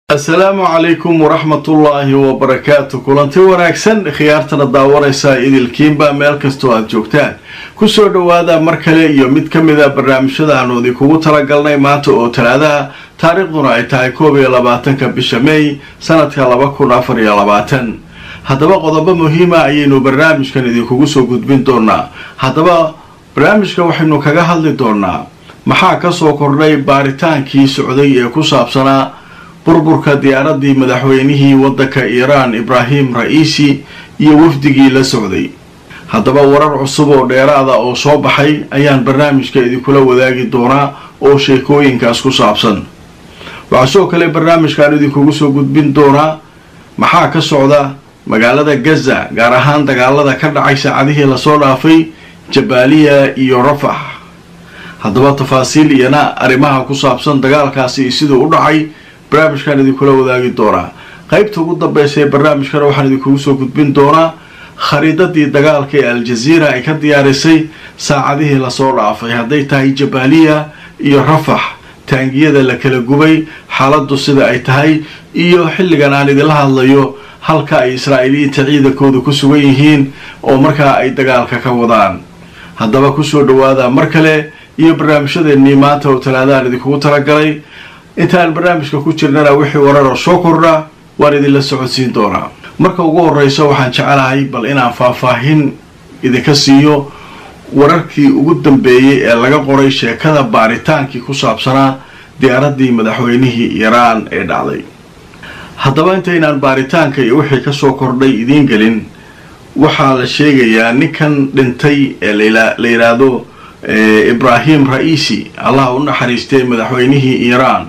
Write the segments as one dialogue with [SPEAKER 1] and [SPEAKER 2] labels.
[SPEAKER 1] asalaamu calaykum waraxmatullaahi wabarakaatu kulanti wanaagsan khiyaartana daawanaysaa idilkiinba meel kastoo aada joogtaan kusoo dhowaada mar kale iyo mid ka mida barnaamijyada aanu idinkugu talagalnay maanta oo talaadaha taariikhduna ay tahay koob iyo labaatanka bisha may sanadka laba kun afar iyo labaatan haddaba qodobo muhiima ayaynu barnaamijkan idinkugu soo gudbin doonaa haddaba barnaamijkan waxaynu kaga hadli doonaa maxaa kasoo kordhay baaritaankii socday ee ku saabsanaa burburka diyaaradii madaxweynihii waddanka iiraan ibraahim ra-iisi iyo wafdigii la socday haddaba warar cusub oo dheeraada oo soo baxay ayaan barnaamijka idinkula wadaagi doonaa oo sheekooyinkaas ku saabsan waxaa sidoo kale barnaamijkaan idinkugu soo gudbin doonaa maxaa ka socda magaalada gaza gaar ahaan dagaalada ka dhacay saacadihii lasoo dhaafay jabaaliya iyo rafax haddaba tafaasiil iyana arrimaha ku saabsan dagaalkaasi iyo siduu u dhacay barnaamijkaan idinkula wadaagi doonaa qaybta ugu dambeysa ee barnaamijkana waxaan idinkugu soo gudbin doonaa khariidadii dagaalka ee al-jaziira ay ka diyaarisay saacadihii lasoo dhaafay hadday tahay jabaaliya iyo rafax taangiyada la kala gubay xaaladdu sida ay tahay iyo xilligan aan idinla hadlayo halka ay israa'iiliyiinta ciidankooda ku sugan yihiin oo markaa ay dagaalka ka wadaan haddaba kusoo dhawaada mar kale iyo barnaamijyadeennii maanta oo talaadaan idinkugu talagalay intaan barnaamijka ku jirnana wixii wararoo soo kordha waan idinla socodsiin doonaa marka ugu horeysa waxaan jecelahay bal inaan faahfaahin idinka siiyo wararkii ugu dambeeyey ee laga qoray sheekada baaritaankii ku saabsanaa diyaaradii madaxweynihii iiraan ee dhacday haddaba intaynaan baaritaanka iyo wixii kasoo kordhay idiin gelin waxaa la sheegayaa ninkan dhintay ee la yidhaahdo ibraahim ra-iisi allah u naxariistay madaxweynihii iiraan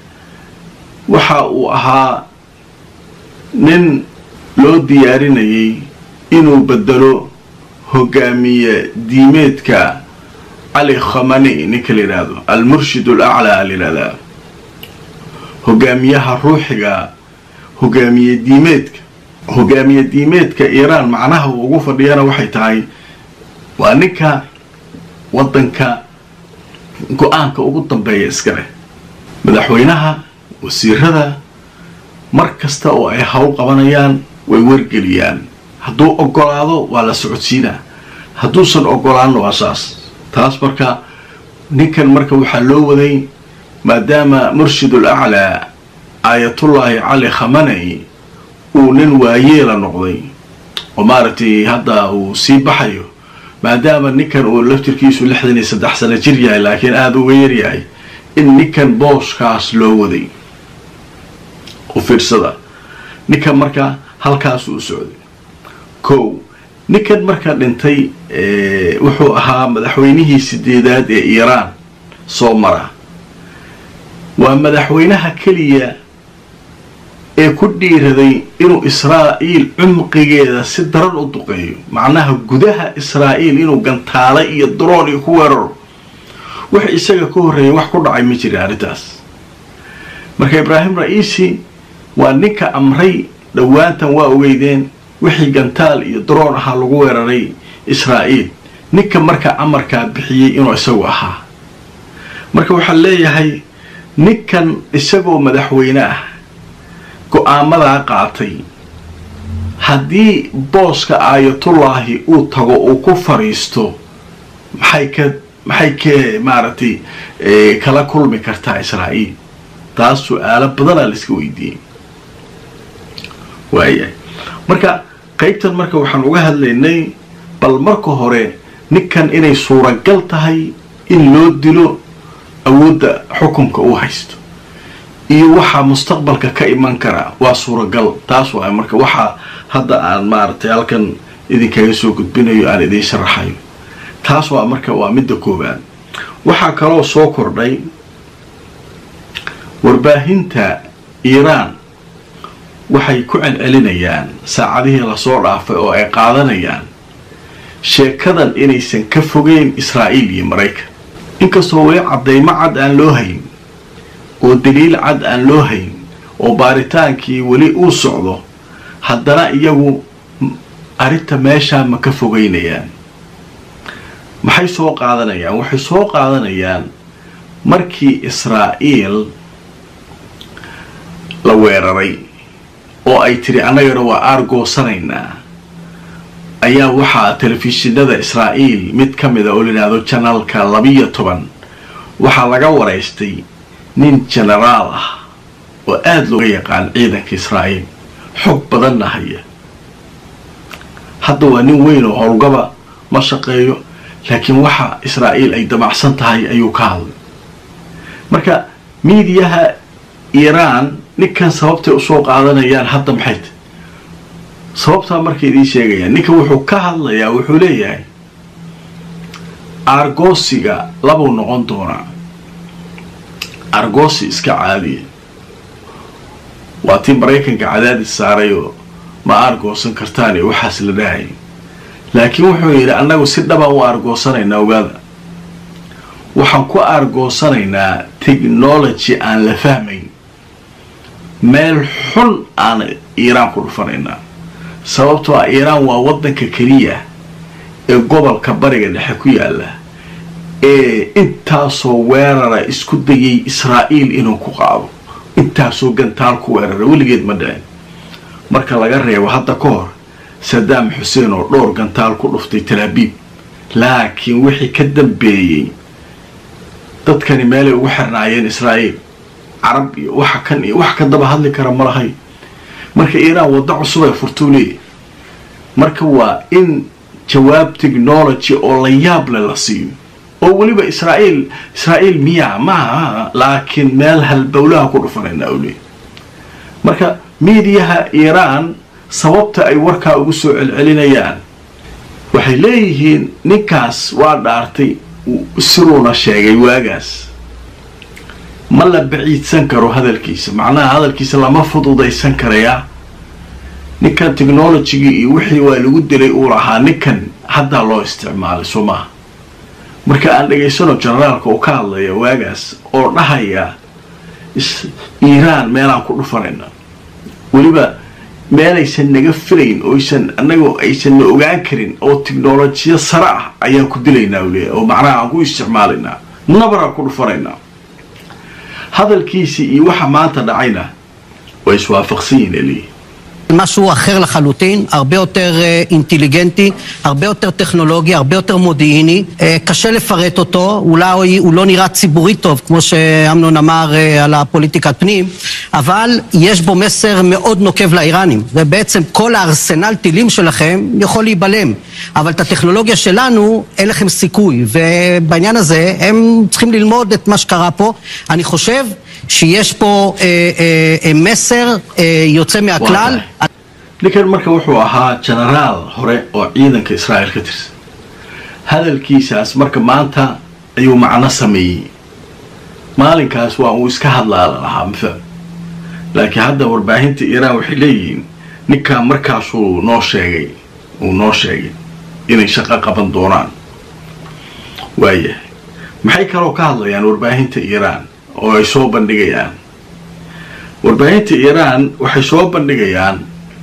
[SPEAKER 1] waxa uu ahaa nin loo diyaarinayay inuu bedelo hogaamiye diimeedka cali khamani ninka la yidhaahdo almurshid al aclaa la yidhahdaa hogaamiyaha ruuxiga hogaamiye diimeedka hogaamiye diimeedka iiraan macnaha uu ugu fadhiyana waxay tahay waa ninka waddanka go-aanka ugu dambeeya iska leh madaxweynaha wasiirada mar kasta oo ay hawl qabanayaan way wargeliyaan hadduu ogolaado waa la socodsiinaa hadduusan ogolaanna waa saas taas marka ninkan marka waxaa loo waday maadaama murshidul aclaa aayatullaahi cali khamanay uu nin waayeela noqday oo maaragtay hadda uu sii baxayo maadaama ninkan uu laftirkiisu lixdan iyo saddex sano jir yahay laakiin aada uga yaryahay in ninkan booskaas loo waday u fiirsada ninkan marka halkaas uu socday kow ninkan marka dhintay wuxuu ahaa madaxweynihii sideedaad ee iiraan soo mara waa madaxweynaha keliya ee ku dhiiraday inuu israa'iil cumqigeeda si daran u duqeeyo macnaha gudaha israa'iil inuu gantaalo iyo daroon iyo ku weeraro wax isaga ka horreeyay wax ku dhacay ma jirin arrintaas marka ibraahim ra-iisi waa ninka amray dhowaantan waa ogeydeen wixii gantaal iyo daroon ahaa lagu weeraray israa'iil ninka marka amarkaa bixiyey inuu isagu ahaa marka waxaan leeyahay ninkan isagoo madaxweyne ah go-aamadaa qaatay haddii booska aayatullaahi uu tago uu ku fadhiisto maxay ka maxay ka maaragtay kala kulmi kartaa israa'iil taas su-aalo badanaa la iska weydiiyey waayahay marka qaybtan marka waxaan uga hadlaynay bal marka hore ninkan inay suuragal tahay in loo dilo awoodda xukunka uu haysto iyo waxaa mustaqbalka ka iman kara waa suuragal taas waay marka waxaa hadda aan maaragtay halkan idinkaga soo gudbinayo aan idiin sharaxayo taas waa marka waa midda koowaad waxaa kaloo soo kordhay warbaahinta iiraan waxay ku celcelinayaan saacadihii lasoo dhaafay oo ay qaadanayaan sheekadan inaysan ka fogeyn israa'iil iyo maraykan inkastoo weli caddaymo cad aan loo hayn oo daliil cad aan loo hayn oo baaritaankii weli uu socdo haddana iyagu arrinta meeshaa ma ka fogeynayaan maxay soo qaadanayaan waxay soo qaadanayaan markii israa'iil la weeraray oo ay tiri annagana waa aargoosanaynaa ayaa waxaa telefishinada israa'iil mid ka mida oo layidhaahdo janaalka labiyo toban waxaa laga waraystay nin jenaraal ah oo aada looga yaqaan ciidanka israa'iil xog badanna haya hadda waa nin weyn oo howlgaba ma shaqeeyo laakiin waxa israa'iil ay damacsan tahay ayuu ka hadlay marka miidiyaha iiraan ninkan sababtay usoo qaadanayaan hadda maxay tahy sababtaa markay idiin sheegayaan ninka wuxuu ka hadlayaa wuxuu leeyahay aargoosiga labuu noqon doonaa aargoosi iska caadiya waa tii maraykanka cadaadis saaray oo ma aargoosan kartaan iyo waxaas la dhahay laakiin wuxuu yidhi annagu si dhabaan u aargoosanaynaa ogaada waxaan ku aargoosanaynaa technology aan la fahmayn meel xun aan iiraan ku dhufanaynaa sababtoo ah iiraan waa waddanka keliya ee gobolka bariga dhexe ku yaala ee intaasoo weerara isku dayay israa'iil inuu ku qaado intaasoo gantaal ku weerara weligeed ma dhicin marka laga reebo hadda ka hor sadaam xuseen oo dhowr gantaal ku dhuftay talaabiib laakiin wixii ka dambeeyey dadkani meelay ugu xirnaayeen israa'iil carab iyo waxa kan iyo wax ka daba hadli kara ma lahay marka iiraan waddo cusub ay furtuu leeyahy marka waa in jawaab technology oo la yaable la siiyo oo weliba israa'iil israa'iil miya maaha laakiin meel halbowlaha ku dhufanayna u leeyahy marka miidiyaha iiraan sababta ay warkaa ugu soo celcelinayaan waxay leeyihiin ninkaas waa dhaartay siruuna sheegay waagaas ma la baciidsan karo hadalkiisa macnaha hadalkiisa lama fududaysan karayaa ninkan technologigii iyo wixii waa lagu dilay uu lahaa ninkan haddaa loo isticmaalay soo maaha marka aan dhegaysano generaalka oo ka hadlaya waagaas oo dhahaya iiraan meelaan ku dhufanayna weliba meelaysan naga filayn oysan annaga aysan na ogaan karin oo technolojiya sare ah ayaan ku dilaynaa u leeyahy oo macnaha aan ku isticmaalaynaa nabaraan ku dhufanaynaa hadalkiisii iyo waxa maanta dhacayna way iswaafaqsan yihin eliyi
[SPEAKER 2] משהו אחר לחלוטין, הרבה יותר אינטליגנטי, הרבה יותר טכנולוגי, הרבה יותר מודיעיני. קשה לפרט אותו, אולי הוא לא נראה ציבורית טוב, כמו שאמנון אמר על הפוליטיקת פנים, אבל יש בו מסר מאוד נוקב לאיראנים. ובעצם כל הארסנל טילים שלכם יכול להיבלם. אבל את הטכנולוגיה שלנו, אין לכם סיכוי. ובעניין הזה, הם צריכים ללמוד את מה שקרה פה. אני חושב שיש פה אה, אה, מסר אה, יוצא מהכלל.
[SPEAKER 1] ninkan marka wuxuu ahaa jenaraal hore oo ciidanka israa'iil ka tirsan hadalkiisaas marka maanta ayuu macno sameeyey maalinkaas waa uu iska hadlaala lahaa mafaham laakiin hadda warbaahinta iiraan waxay leeyihiin ninkan markaasuu noo sheegay uu noo sheegay inay shaqo qaban doonaan waayahay maxay kaloo ka hadlayaan warbaahinta iiraan oo ay soo bandhigayaan warbaahinta iiraan waxay soo bandhigayaan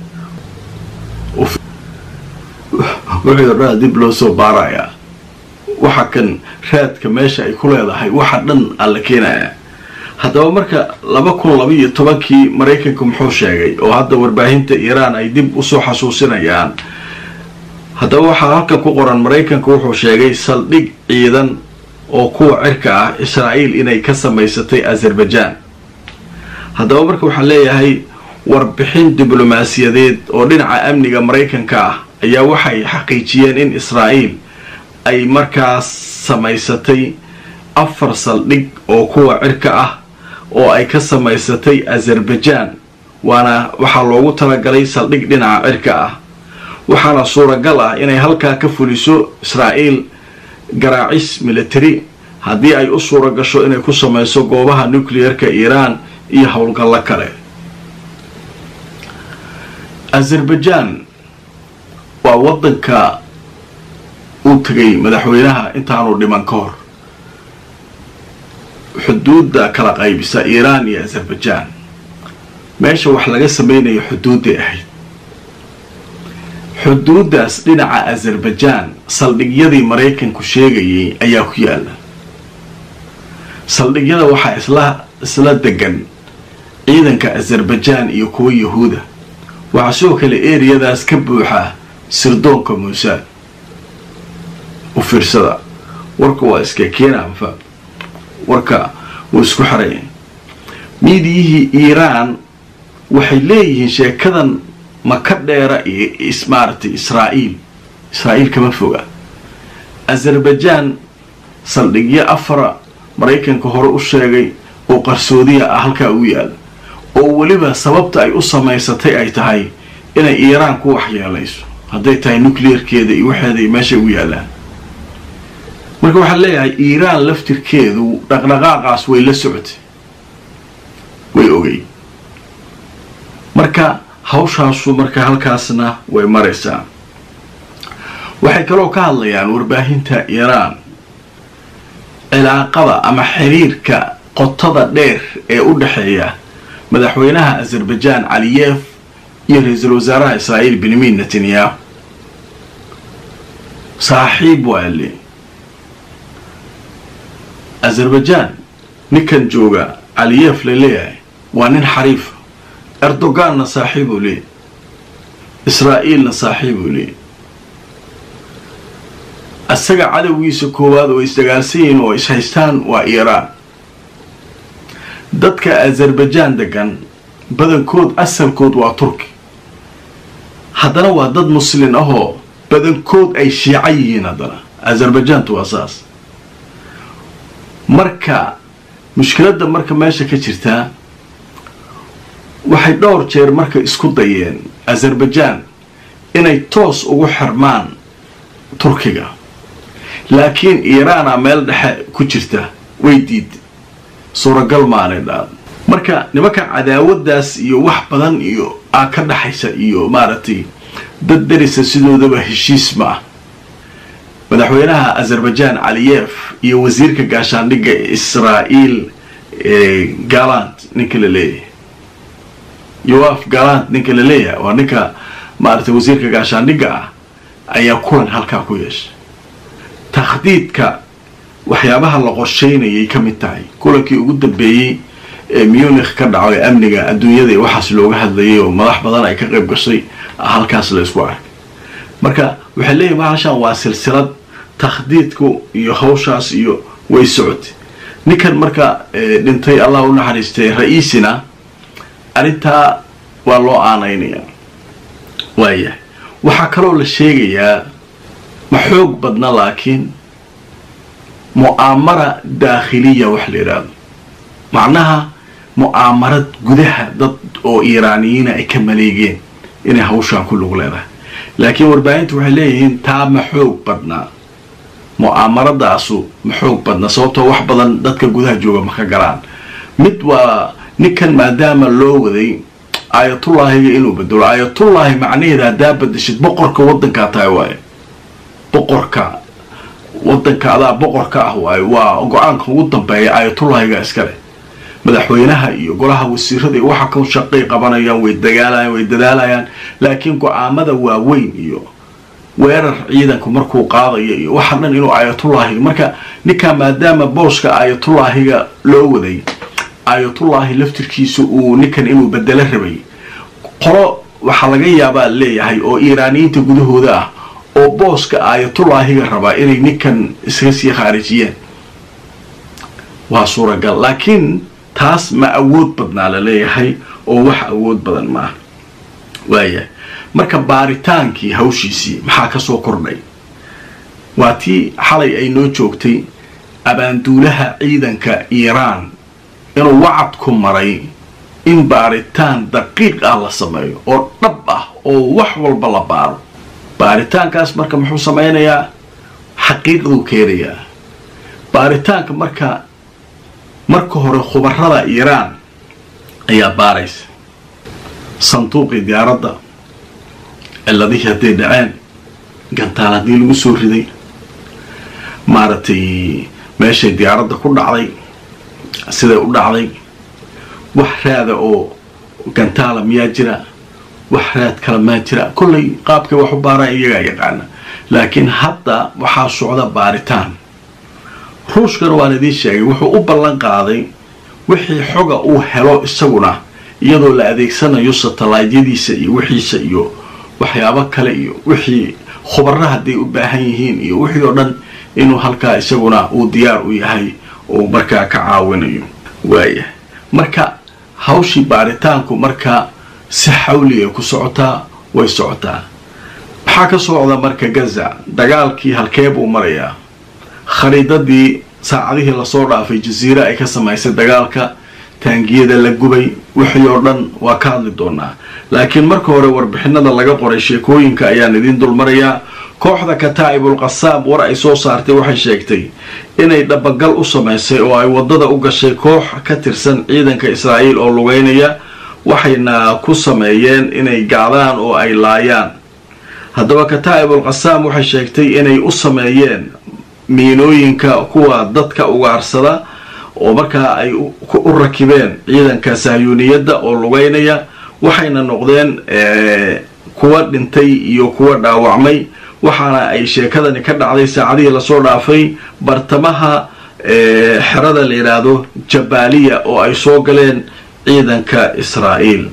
[SPEAKER 1] wuxuu dhaa dib loo soo baarayaa waxa kan raadka meesha ay ku leedahay waxa dhan alla keenaya haddaba marka laba kun laba iyo tobankii maraykanka muxuu sheegay oo hadda warbaahinta iiraan ay dib usoo xasuusinayaan haddaba waxaa halkan ku qoran maraykanka wuxuu sheegay saldhig ciidan oo kuwa cirka ah israa'iil inay ka samaysatay azerbaijan haddaba marka waxaan leeyahay warbixin diblomaasiyadeed oo dhinaca amniga maraykanka ah ayaa waxay xaqiijiyeen in israa'iil ay markaas samaysatay afar saldhig oo kuwa cirka ah oo ay ka samaysatay azerbaijan waana waxaa loogu talagalay saldhig dhinaca cirka ah waxaana suuragal ah inay halkaa ka fuliso israa'iil garaacis military haddii ay u suura gasho inay ku samayso goobaha nucleerka iiraan iyo howlgallo kale azerbaijan waa waddanka uu tegay madaxweynaha intaanu dhiman ka hor xuduudda kala qaybisa iiraan iyo azerbaijan meesha wax laga samaynayo xuduudday ahayd xuduuddaas dhinaca azerbaijan saldhigyadii maraykanku sheegayay ayaa ku yaala saldhigyada waxaa isla isla degan ciidanka azarbajaan iyo kuwa yahuuda waxaa sidoo kale eriyadaas ka buuxa sirdoonka muusaad u fiirsada warka waa iska keena mafa warka wuu isku xaraya miidiyihii iiraan waxay leeyihiin sheekadan maka dheera iyo maaragtay israa'iil israa'iil kama foga azarbajaan saldhigyo afara maraykanka hore u sheegay oo qarsoodiya ah halkaa ugu yaala oo weliba sababta ay u samaysatay ay tahay inay iiraan ku waxyeelayso hadday tahay nucleerkeeda iyo waxeeda iyo meeshay ugu yaalaan marka waxaa leeyahay iiraan laftirkeedu dhaqdhaqaaqaas way la socotay way ogay marka hawshaasu marka halkaasna way maraysaa waxay kaloo ka hadlayaan warbaahinta iiraan cilaaqada ama xiriirka qotada dheer ee u dhexeeya madaxweynaha azarbajaan caliyef iyo ra-iisul wasaaraha israa'iil benyamin netanyahu saaxiib waa le azarbajaan ninkan jooga caliyef la leeyahay waa nin xariifa erdoganna saaxiibuu leeyahy israa'iilna saaxiibuu leeyahy isaga cadowgiisa koowaad oo isdagaalsan yihiin oo ishaystaan waa iiraan dadka azarbajaan degan badankood asalkood waa turki haddana waa dad muslin ahoo badankood ay shiico yihiin haddana azarbajaantu waa saas marka mushkiladda marka meesha ka jirtaa waxay dhowr jeer marka isku dayeen azarbajaan inay toos ugu xirmaan turkiga laakiin iiraana meel dhexe ku jirta way diid suuragal maanay dhaad marka nimanka cadaawadaas iyo wax badan iyo aa ka dhaxaysa iyo maaragtay dad darisa sidoodaba heshiis ma ah madaxweynaha azarbajaan caliyef iyo wasiirka gaashaandhigga israa'iil galant ninka la leeyahay yoaf galant ninka la leeyahay waa ninka maaragtay wasiirka gaashaandhigga ah ayaa kulan halkaa ku yeeshay takhdiidka waxyaabaha la qorshaynayay ka mid tahay kulankii ugu dambeeyey ee munikh ka dhaco ee amniga adduunyada iyo waxaas looga hadlayay oo madax badan ay ka qayb gashay halkaas la isku arkay marka waxay leeyihin bahashaan waa silsilad takhdiidku iyo hawshaas iyo way socotay ninkan marka dhintay allah u naxariistay ra-iisina arrintaa waa loo aanaynayaa waayahay waxaa kaloo la sheegayaa ma xoog badna laakiin mu'aamara daakhiliya wax la yidhaahdo macnaha mu'aamarad gudaha dad oo iiraaniyiina ay ka maleegeen inay hawshaan ku lug leedahay laakiin warbaahintu waxay leeyihiin taa ma xoog badnaa mu'aamaradaasu ma xoog badna sababtoo wax badan dadka gudaha jooga ma ka galaan mid waa ninkan maadaama loo waday aayatullaahiga inuu bedelo aayatullaahi macnaheeda haddaa badashid boqorka waddankaa tahay waaye boqorka waddanka adaa boqorka ah waaye waa go-aanka ugu dambeeya aayatullaahiga iskale madaxweynaha iyo golaha wasiirada iyo waxa ka shaqay qabanayaan way dagaalayaan way dadaalayaan laakiin go-aamada waaweyn iyo weerar ciidanku markuu qaadayo iyo waxa dhan inuu aayatullaahiga marka ninkaa maadaama booska aayatullaahiga loo waday aayatullaahi laftirkiisa uu ninkan inuu bedelo rabay qolo waxaa laga yaabaa leeyahay oo iiraaniyiinta gudahooda ah oo booska aayatullaahiga rabaa inay ninkan iskaga sii khaarijiyeen waa suuragal laakiin taas ma awood badnaa la leeyahay oo wax awood badan ma ah waayahay marka baaritaankii hawshiisii maxaa ka soo kordhay waa tii xalay ay noo joogtay abaanduulaha ciidanka iiraan inuu wacad ku maray in baaritaan daqiiq ah la sameeyo oo dhab ah oo wax walba la baaro baaritaankaas marka muxuu samaynayaa xaqiiqduu keenayaa baaritaanka marka marka hore khubarada iiraan ayaa baaraysa sanduuqii diyaaradda ciladihii hadday dhaceen gantaal haddii lagu soo riday maaragtay meeshay diyaaradda ku dhacday siday u dhacday wax raada oo gantaala miyaa jira wax raad kale maa jira kollay qaabkay wax u baaraan iyagaa yaqaana laakiin hadda waxaa socda baaritaan ruushkana waan idiin sheegay wuxuu u ballan qaaday wixii xoga uu helo isaguna iyadoo la adeegsanayo satellaydyadiisa iyo wixiisa iyo waxyaabo kale iyo wixii khubaro hadday u baahan yihiin iyo wixii oo dhan inuu halkaa isaguna uu diyaar u yahay oo markaa ka caawinayo waaya marka hawshii baaritaanku marka si xawli ay ku socotaa way socotaa maxaa ka socda marka gaza dagaalkii halkee buu marayaa khariidadii saacadihii lasoo dhaafay jasiire ay ka samaysay dagaalka taangiyada la gubay wixii oo dhan waa ka hadli doonaa laakiin marka hore warbixinada laga qoray sheekooyinka ayaan idiin dulmarayaa kooxda kataa'ibul qasaam war ay soo saartay waxay sheegtay inay dhabagal u samaysay oo ay waddada u gashay koox ka tirsan ciidanka israa'iil oo lugeynaya waxayna ku sameeyeen inay gacdaan oo ay laayaan haddaba kataa'ibul qasaam waxay sheegtay inay u sameeyeen miinooyinka kuwa dadka ugaarsada oo markaa ay u rakibeen ciidanka sahyuuniyadda oo lugeynaya waxayna noqdeen kuwa dhintay iyo kuwa dhaawacmay waxaana ay sheekadani ka dhacday saacadihii lasoo dhaafay bartamaha xerada la yidhaahdo jabaaliya oo ay soo galeen ciidanka israa'iil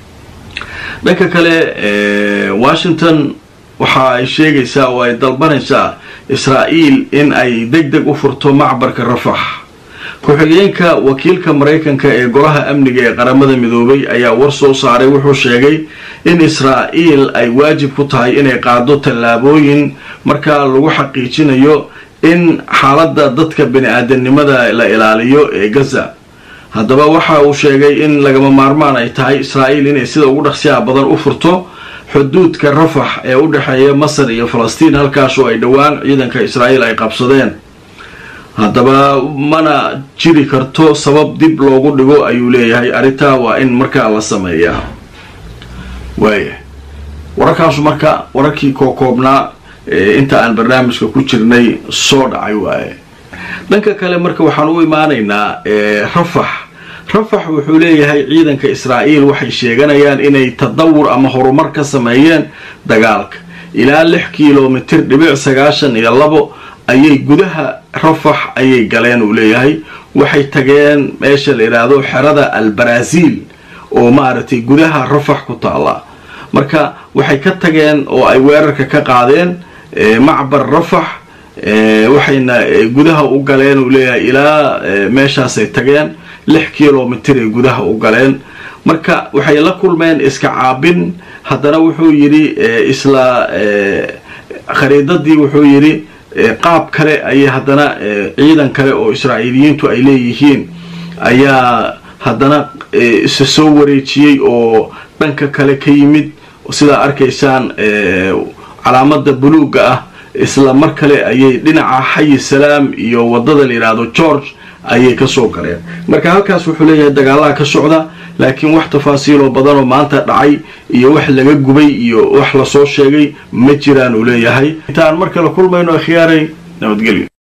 [SPEAKER 1] dhanka kale washington waxa ay sheegaysaa oo ay dalbanaysaa israa'iil in ay deg deg u furto macbarka rafax ku-xigeenka wakiilka maraykanka ee golaha amniga ee qaramada midoobay ayaa war soo saaray wuxuu sheegay in israa'iil ay waajib ku tahay inay qaado tallaabooyin markaa lagu xaqiijinayo in xaaladda dadka bini-aadanimada la ilaaliyo ee gaza haddaba waxa uu sheegay in lagama maarmaan ay tahay israa'iil inay sida ugu dhaqsiyaha badan u furto xuduudka rafax ee u dhexeeya masar iyo falastiin halkaasoo ay dhowaan ciidanka israa'iil ay qabsadeen haddaba mana jiri karto sabab dib loogu dhigo ayuu leeyahay arrintaa waa in markaa la sameeyaa waaya wararkaasu marka wararkii kookoobnaa inta aan barnaamijka ku jirnay soo dhacay waaye dhanka kale marka waxaan u imaanaynaa rafax rafax wuxuu leeyahay ciidanka israa'iil waxay sheeganayaan inay tadawur ama horumar ka sameeyeen dagaalka ilaa lix kilomitir dhibic sagaashan iyo labo ayay gudaha rafax ayay galeen uu leeyahay waxay tageen meesha la yidhaahdo xerada albaraaziil oo maaragtay gudaha rafax ku taalla marka waxay ka tageen oo ay weerarka ka qaadeen macbar rafax waxayna gudaha u galeen uu leeyahay ilaa meeshaasay tageen lix kilomitir ay gudaha u galeen marka waxay la kulmeen iska caabin haddana wuxuu yidhi isla khariidadii wuxuu yidhi qaab kale ayay haddana ciidan kale oo israa'iiliyiintu ay leeyihiin ayaa haddana isa soo wareejiyey oo dhanka kale ka yimid sidaa arkaysaan calaamada buluugga ah isla mar kale ayay dhinaca xayi salaam iyo waddada la yidhaahdo george ayay kasoo galeen marka halkaas wuxuu leeyahay dagaalaha ka socda laakiin wax tafaasiiloo badanoo maanta dhacay iyo wax laga gubay iyo wax lasoo sheegay ma jiraan uu leeyahay intaan mar kale kulmayno akhyaaray nabadgelyo